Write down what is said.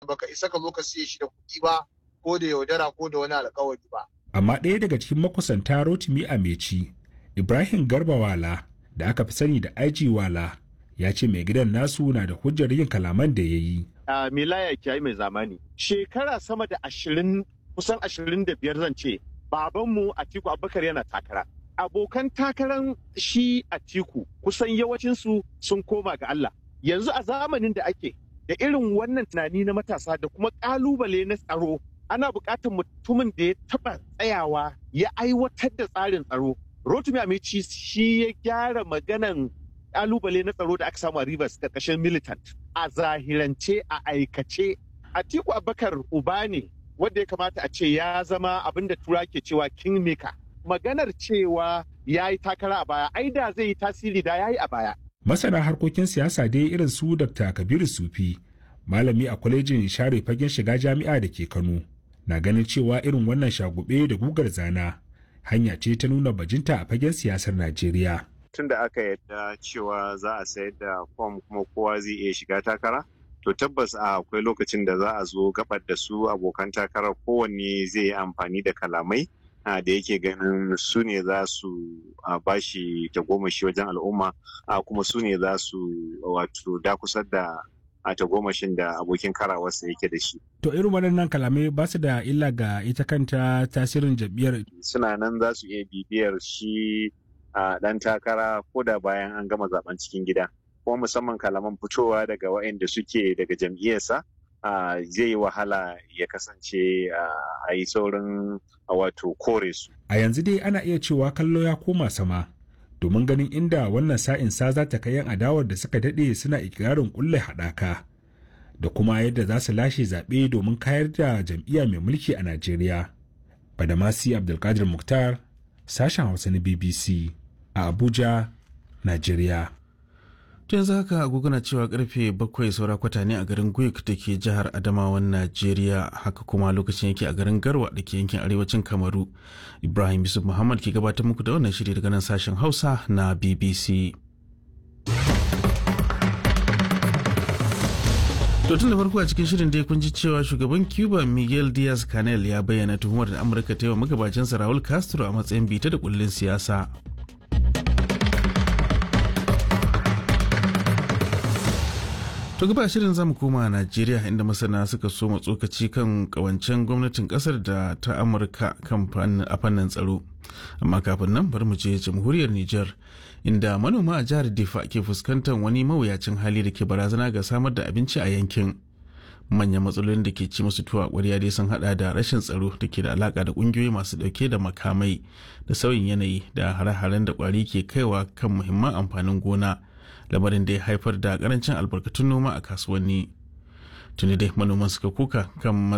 baka isa ka zo ka siye shi da kuɗi ba ko da yaudara ko da wani alkawari ba. Amma ɗaya daga cikin makusanta Rotimi Ameci, Ibrahim Garba Wala da aka fi sani da IG Wala ya ce mai gidan nasu na da hujjar yin kalaman da ya yi. A Milaya Kiyayi mai zamani. Shekara sama da ashirin kusan ashirin da biyar zan ce babanmu Atiku Abubakar yana takara. Abokan takaran shi Atiku kusan yawancinsu sun koma ga Allah. Yanzu a zamanin da ake da irin wannan tunani na matasa da kuma ƙalubale na tsaro ana buƙatar mutumin da ya taɓa tsayawa ya aiwatar da tsarin tsaro. Rotimi Amici shi ya gyara maganan ƙalubale na tsaro da aka samu a Rivers ƙarƙashin militant. A zahirance a aikace Atiku Abubakar uba ne wanda ya kamata a ce ya zama abin da tura ke cewa kingmaker. Maganar cewa ya yi takara a baya, ai da zai yi tasiri da ya yi a baya. Masana harkokin siyasa dai irin su Dr. Kabiru Sufi, malami a kwalejin share fagen shiga jami'a da ke Kano, na ganin cewa irin wannan shagube da gugar zana hanya ce ta nuna bajinta a fagen siyasar Najeriya. Tun da aka yadda cewa za a sayar da fom kuma kowa zai iya shiga takara, to tabbas a akwai lokacin da za a zo gabar da su abokan takarar kowanne zai yi amfani da kalamai da yake ganin su ne za su bashi tagomashi wajen al'umma kuma su ne za su wato dakusar da a tagomashin da abokin karawarsa yake da shi. To irin waɗannan kalamai ba su da illa ga ita kanta tasirin jam'iyyar. Suna nan za su iya bibiyar shi a ɗan takara ko da bayan an gama zaben cikin gida. Kuma musamman kalaman fitowa daga waɗanda suke daga jam'iyyarsa zai yi wahala ya kasance a yi saurin wato kore su. A yanzu dai ana iya cewa kallo ya koma sama. domin ganin inda wannan sa'in sa za ta kai yan adawar da suka daɗe suna ikirarin kulle haɗaka da kuma yadda za su lashe zaɓe domin kayar da jam'iyya mai mulki a Najeriya. Badamasi Abdulkadir Mukhtar, sashen Hausa na BBC a Abuja, Najeriya. to yanzu haka agogo na cewa karfe bakwai saura kwata ne a garin guik da ke jihar adamawan najeriya haka kuma lokacin yake a garin garwa da ke yankin arewacin kamaru ibrahim yusuf muhammad ke gabatar muku da wannan shiri daga nan sashen hausa na bbc To tun da farko a cikin shirin dai kun ji cewa shugaban Cuba Miguel Diaz Canel ya bayyana tuhumar da Amurka ta yi wa magabacinsa Raul Castro a matsayin bita da kullin siyasa. To gaba shirin zamu koma Najeriya inda masana suka so tsokaci kan kawancen gwamnatin kasar da ta Amurka kan a fannin tsaro. Amma kafin nan bari mu je jamhuriyar Nijar inda manoma a jihar Difa ke fuskantar wani mawuyacin hali da ke barazana ga samar da abinci a yankin. Manyan matsalolin da ke ci musu tuwa ƙwarya dai sun hada da rashin tsaro da ke da alaka da ƙungiyoyi masu ɗauke da makamai da sauyin yanayi da hare-haren da ƙwari ke kaiwa kan muhimman amfanin gona. lamarin da ya haifar da karancin albarkatun noma a kasuwanni tuni dai manoman suka kuka kan